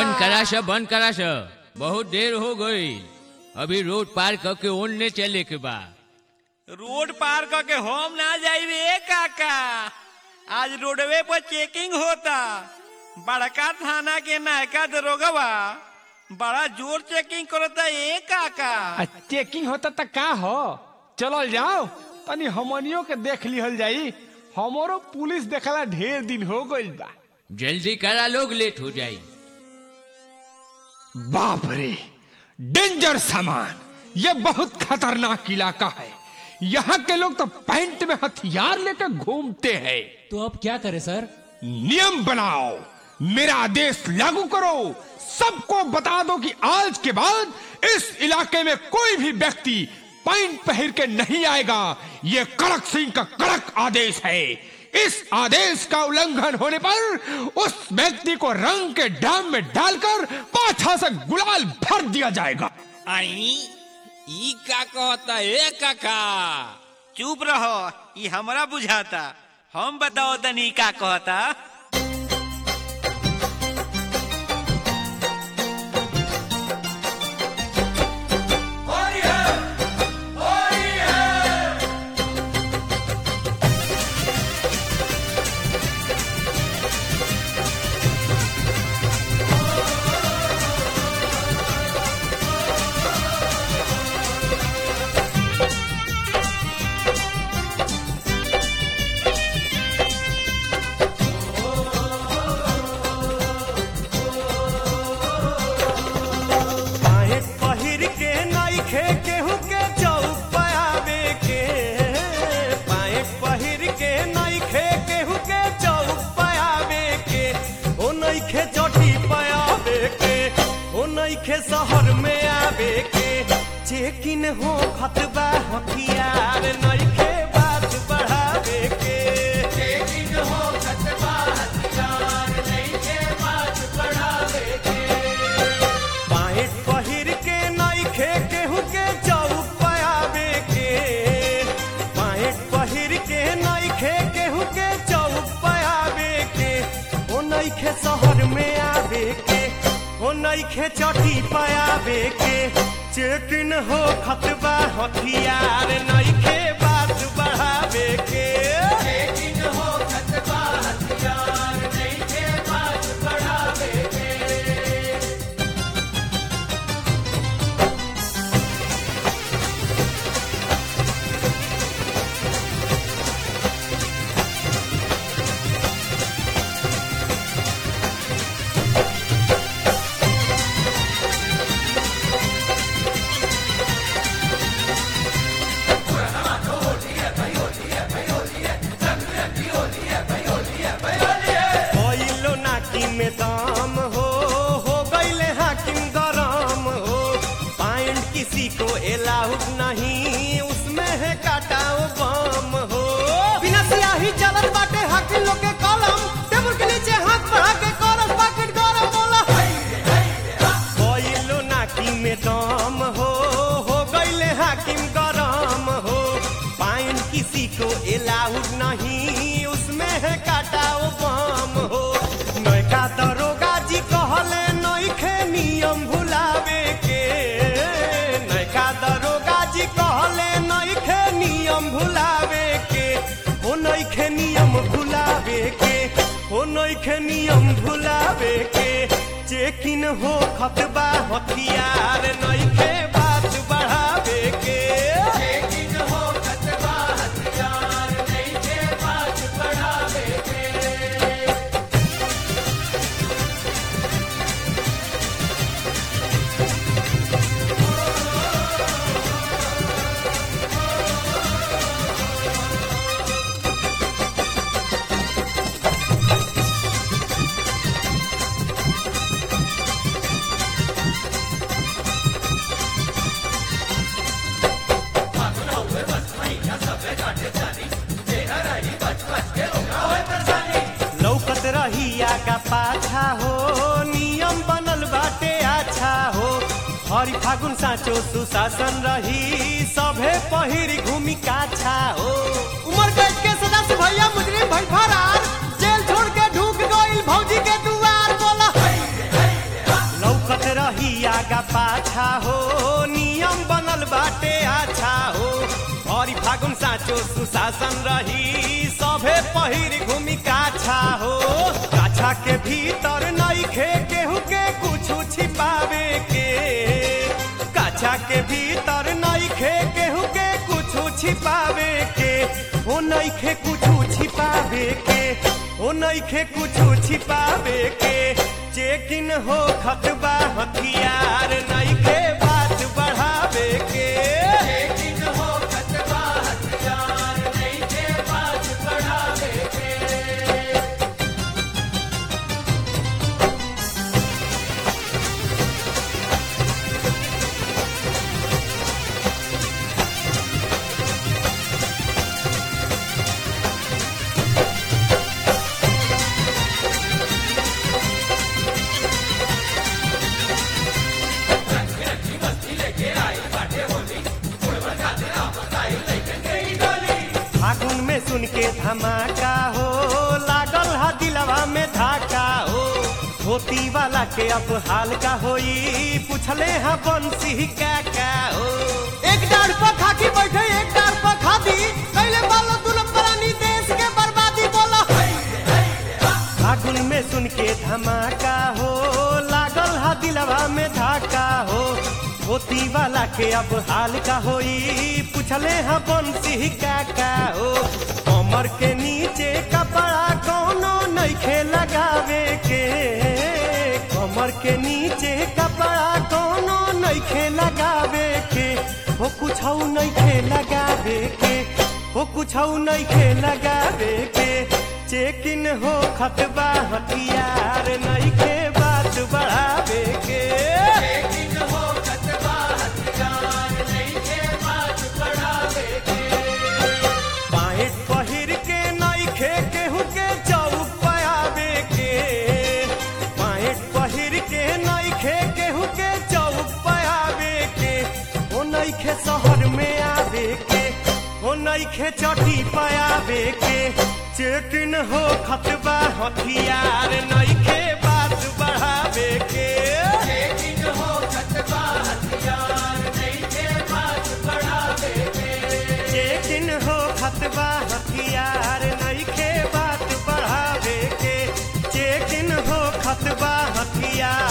बंद करा स बंद करा स बहुत देर हो गई अभी रोड पार करके ओनने चले के बा रोड पार करके हम ना जाइबे काका आज रोडवे पर चेकिंग होता बड़का थाना के नायका दरोगवा बड़ा जोर चेकिंग करता ए काका आ चेकिंग होता त का हो चलल जाओ तनी हमनियों के देख लिहल जाई हमरो पुलिस देखला ढेर दिन हो गइल बा जल्दी करा लोग लेट हो जाई बाप रे डेंजर सामान ये बहुत खतरनाक इलाका है यहाँ के लोग तो पैंट में हथियार लेकर घूमते हैं तो अब क्या करें सर नियम बनाओ मेरा आदेश लागू करो सबको बता दो कि आज के बाद इस इलाके में कोई भी व्यक्ति पैंट पहन के नहीं आएगा ये कड़क सिंह का कड़क आदेश है इस आदेश का उल्लंघन होने पर उस व्यक्ति को रंग के डाम में डालकर पाछा से गुलाल भर दिया जाएगा आई ई का कहता ए काका चुप रहो ई हमरा बुझाता हम बताओ तनी का कहता पाएट पहिर के नइखे केहू के चौक पयावे के पाएट पहिर के नइखे केहू के चौक पयावे के ओ नइखे चोटी पयावे के ओ नइखे शहर में आवे के चेकिन हो खतबा हथियार नइखे बात बढ़ावे के चेकिन हो खतबा हथियार नइखे बात बढ़ावे के पाएट पहिर के नइखे केहू के चौक पयावे के पाएट पहिर के नइखे केहू के चौक पयावे के ओ नइखे शहर में आवे के ओ नइखे चटी पयावे के चेकिन हो खतबा हथियार नइखे बात बढ़ावे के चेकिन हो खतबा हथियार नइखे बात बढ़ावे के भइलो नाकी में दाम हो हो गईले हाकिम गरम हो पाइंट किसी को एलाउड नहीं उसमें है काटाओ बम हो बिना सियाही चलत बाटे हाकिम लोग के कलम टेबल के नीचे हाथ बढ़ा के करस बाकेट गरम बोला भइलो नाकी में दाम हो हो गईले हाकिम गरम हो पाइन किसी को एलाउड नहीं उसमें है काटाओ बम हो नयका दरोगा जी कहले नइखे नियम भुलावे के नयका दरोगा जी कहले नइखे नियम भुलावे के ओ नइखे नियम भुलावे के ओ नइखे नियम भुलावे के चेकिन हो खतबा हथियार नइखे बात बढ़ावे के चेकिन हो खतबा हथियार नइखे बात बढ़ावे के लौकत रही आगा पाछा हो नियम बनल बाटे अच्छा हो हरि फागुन साँचो सुशासन रही सभे पहिर घूमी काछा हो उमर कैद के सदस्य भैया मुजरिम भई फरार जेल छोड़ के ढूक गइल भौजी के दुआर बोला आगा पाछा हो नियम बनल बाटे अच्छा हो भरी फागुन साँचो सुशासन रही सभे पहिर घूमि काछा हो काछा के भीतर नइखे केहू के कुछ छिपावे के काछा के भीतर नइखे केहू के कुछ छिपावे के ओ नइखे कुछ छिपावे के ओ नइखे कुछ छिपावे के चेकिन हो खतबा हथियार नइखे बात बढ़ावे के चेकिन हो खतबा हथियार नइखे बात बढ़ावे के फागुन में सुन के धमाका हो लागल हा दिलवा में धाका हो धोती वाला के अब हाल का होई पूछले हा बंसी का का हो एक डार पर खाकी बैठे एक डार पर खादी कैले बालो दुलम परानी देश के बर्बादी बोला फागुन में सुन के धमाका हो लागल हा दिलवा में धाका हो धोती वाला के अब हाल का होई पूछले हा बंसी का का हो कमर के नीचे कपड़ा कोनो नइखे लगावे के कमर के नीचे कपड़ा कोनो नइखे लगावे के हो कुछ नइखे लगावे के हो कुछ नइखे लगावे के चेकिन हो खतबा हथियार नइखे बात बढ़ावे के चेकिन हो खतबा हथियार नइखे बात बढ़ावे के बाहेट पहिर के नइखे केहू के चौक पयावे के बाहेट पहिर के नइखे केहू के चौक पयावे के ओ नइखे शहर में आवे के ओ नइखे चटी पयावे के चेकिन हो खतबा हथियार नइखे बात बढ़ावे के चेकिन हो खतबा हथियार नइखे बात बढ़ावे के चेकिन हो खतबा हथियार नइखे बात बढ़ावे के चेकिन हो खतबा हथियार